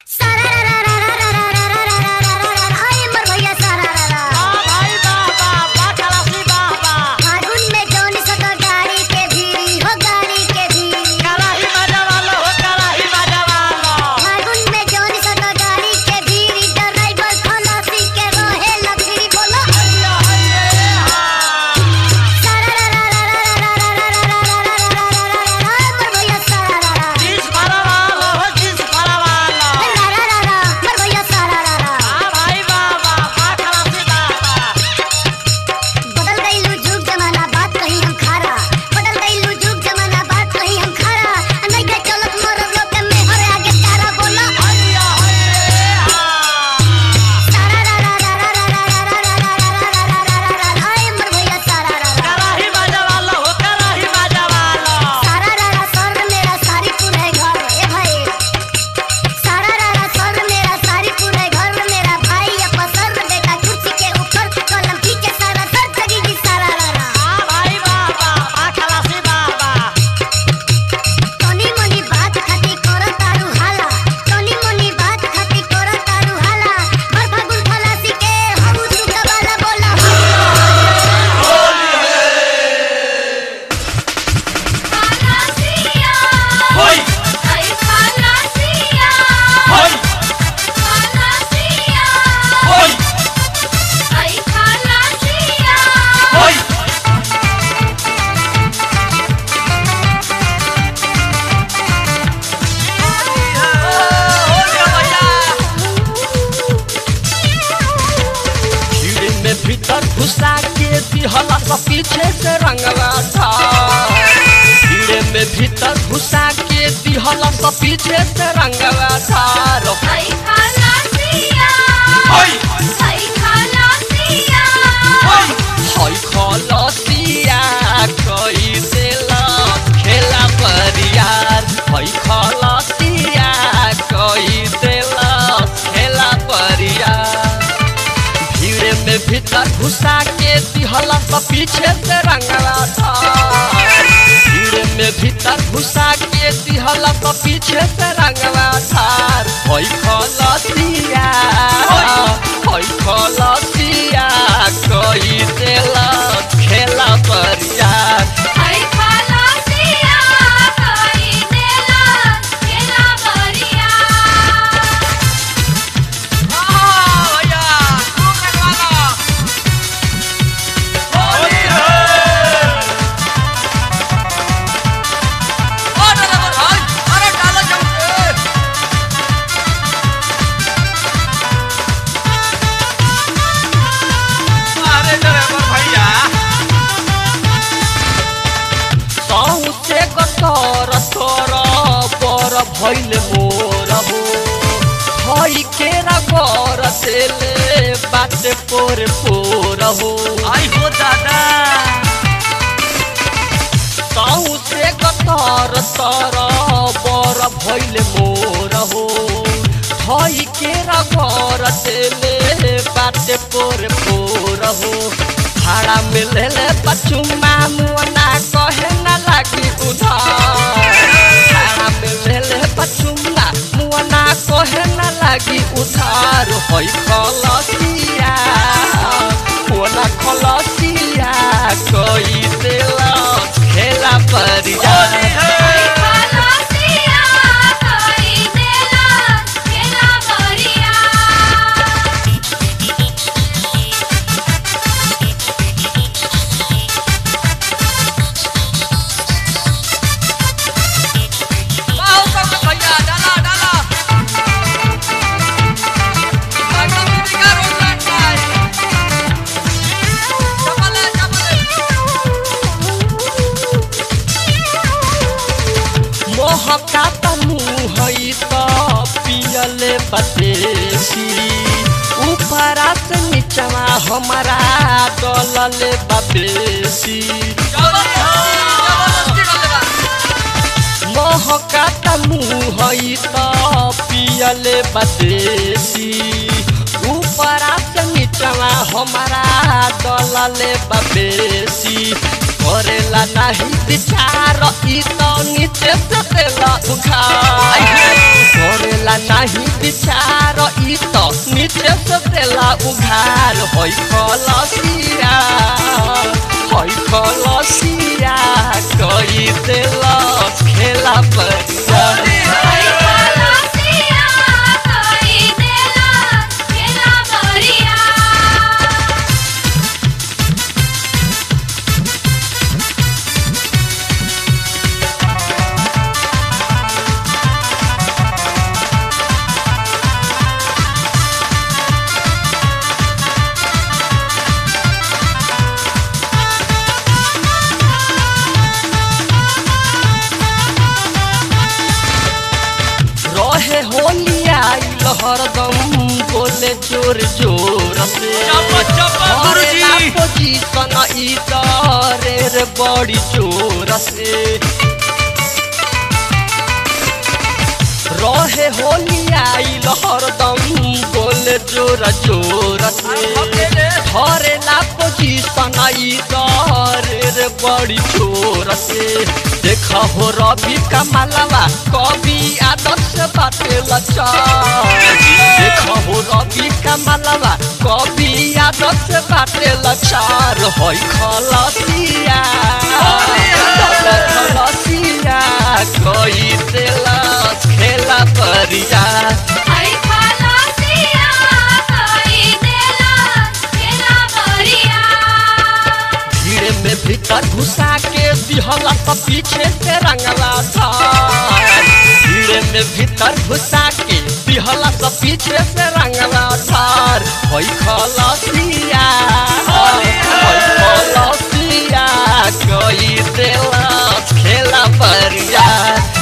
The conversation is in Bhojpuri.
पीछे से रंगवा था कीड़े में भीतर घुसा के दिहला तो पीछे से रंगवा था रो आई खाला सिया हई आई खाला सिया हई खलसिया कई देला खेला परियार हई खलसिया कई देला खेला परियार भीड़े में भीतर घुसा के दिहला तो पीछे से रंगवा था भीड़े में भीतर घुसा के दिहला तो पीछे से रंगवा था हई खलसिया हई खलसिया कई देला खेला परियार आई खाला सिया कोई देला केला बरिया सौसे गतर तर बर भैल मोर हो हई केरा गर देले बाटे पोर पोर हो आई हो दादा सौसे गतर तर बर भैल मोर हो हई केरा गर देले बाटे पोर पोर हो भाड़ा मिलले बचुमा मुअना कहे न लागी उधार भाड़ा मिलले बचुमा मुअना कहे न लागी उधार हई खलसिया मुअना खलसिया कई देला खेला परिया आई खाला सिया कोई देला केला बरिया मोहका तनु हई त पियले बतेसी ऊपरा से नीचवा हमारा डलले बबेसी मोहका तनु हई त पियले बतेसी ऊपरा से नीचवा हमारा डलले बबेसी करेला नहीं विचार ई तो नीचे से देला उखार करेला नहीं विचार होली आइल हरदम बोले जोर जोर से चप चप हरेला गुरुजी पोजीशन ई तरे रे बड़ी जोर से रहे होली आइल हरदम बोले जोर जोर से हरेला पोजीशन ई तरे रे बड़ी जोर से देख हो रवि कमलवा कवि आदर्श बाटे लचा देख हो रवि कमलवा कवि आदर्श बाटे लचार होई खलसिया खलसिया कोई तेलस खेला परिया आई खलासिया कोई देला खेला बरिया भीड़ में भीतर घुसा के दिहला सब पीछे से रंगला था भीड़ में भीतर घुसा के दिहला सब पीछे से रंगला धार होई खलसिया होई खलसिया कोई तेलस खेला परिया